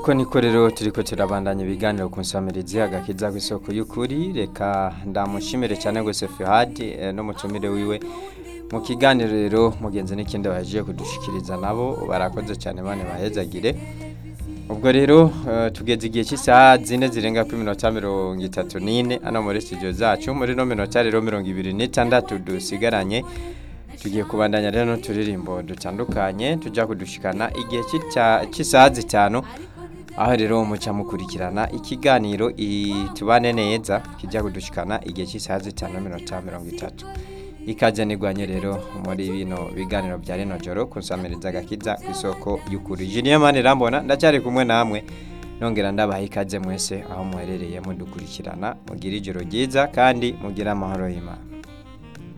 uko niko rero turiko turabandanya ibiganiro ku nsamirizi agakiza kw'isoko y'ukuri reka ndamushimire cyane gose Fihadi eh, n'umutumire wiwe mu kiganiro rero mugenzi n'ikindi baje kudushikiriza nabo barakoze cyane bane bahezagire ubwo rero eh, tugeze igihe cy'isaha zine zirenga kuri minota mirongo itatu n'ine hano muri studio zacu muri no minota rero mirongo ibiri n'itandatu dusigaranye tugiye kubandanya rero n'uturirimbo dutandukanye tujya kudushikana igihe cy'icya- cy'isaha zitanu aho rero muca mukurikirana ikiganiro i- tubane neza kijya kudushikana igihe cy'isaha zitanu n'iminota mirongo itatu ikaze nigwanye rero muri bino biganiro bya rino joro kunsamiriza agakiza ku isoko y'ukuri jiniya mani rambona ndacyari kumwe namwe nongera ndabaha ikaze mwese aho muherereye mudukurikirana mugire ijoro ryiza kandi mugire amahoro y'imana